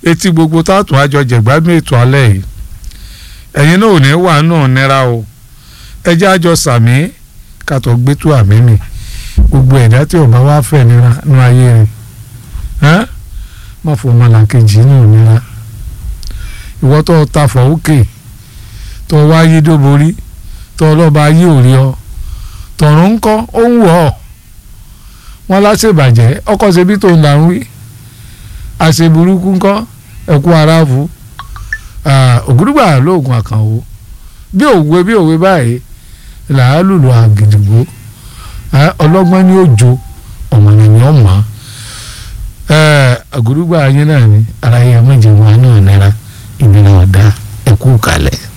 etí gbogbo táàtún àjọ jẹ̀gbádùn ètò alẹ́ yìí ẹ̀yin náà ò ní wà náà nira o ẹjẹ́ àjọ sàmí kàtọ́ gbé tó àmì mi gbogbo ẹ̀dá tí ọba wa fẹ́ nira nú ayé rẹ̀ má fọ ọmọlàkejì náà nira ìwọ tó ta fọ òkè tó wá yí dóborí tó ọlọ́ba yí òrí ọ tọ̀run ń kọ́ ó ń wọ̀ ọ́ wọn láṣẹ̀bàjẹ́ ọkọ̀ ṣebí tó ń là ń wí àṣeburúkú ńkọ́ ẹ̀kú aráàfù ògúdùgbà lóògùn àkànwò bí òwe bí òwe báyìí làá lùlù àgìdìgbò ọlọ́gbọ́n ní òjò ọ̀mọ̀nìyàn mọ́ ògúdùgbà yín náà ni ara yẹn méje wọn náà nira ìnira ọ̀dà ẹ̀kú kalẹ̀.